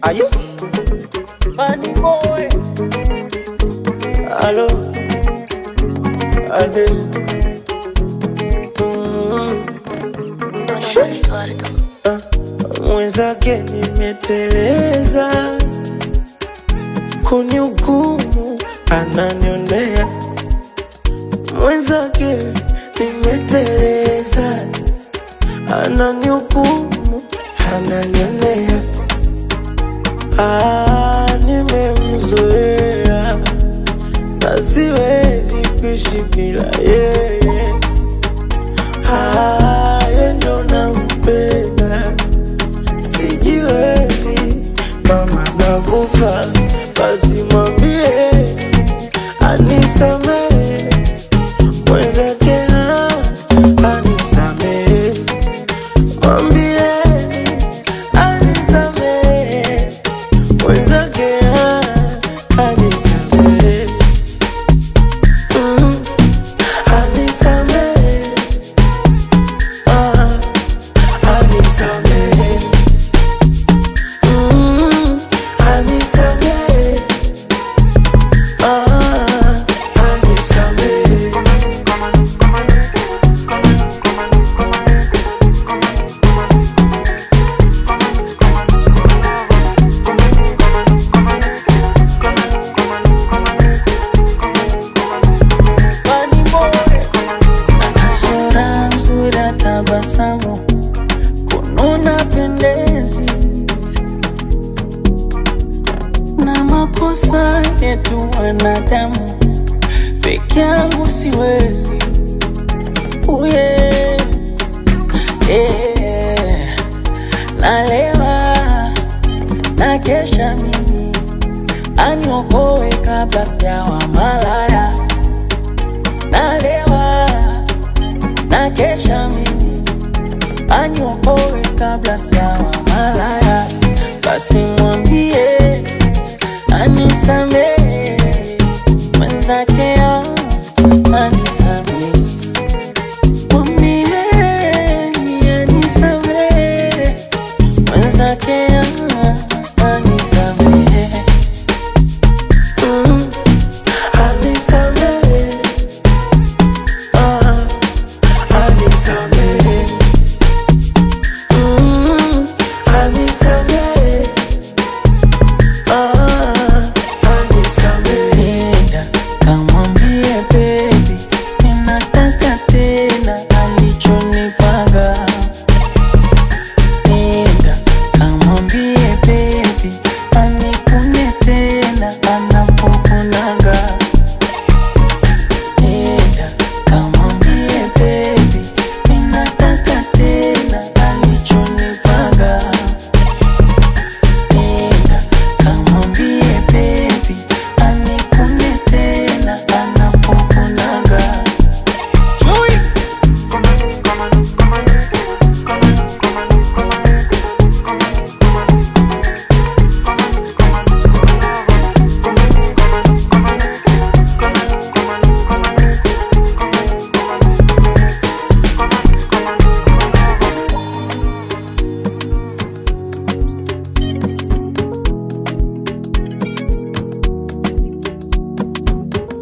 Aye. Funny boy. Allo. Ade. Mm. Don Eduardo. Mwenzake nimeteleza, kunihukumu ananionea. Mwenzake nimeteleza, ananihukumu ananionea. Ah, nimemzoea na siwezi kuishi bila yeye. Ah, yeye ndo nampenda sijiwezi mama nakufa basi mwambie anisamehe mwenzake ah, anisamehe mwambie anisamehe mwenzake ah, anisamehe Mm, anisamehe ah, anisamehe Mm, anisamehe. Ah, anisamehe. Funny boy. Ana sura nzuri ya tabasamu, kununa pendezi, na makosa yetu wanadamu, peke yangu siwezi. Uye, eh, nalewa na kesha mimi aniokoe kabla sijawa malaya nalewa na kesha mimi aniokoe kabla sijawa malaya, basi mwambie anisamehe mwenzake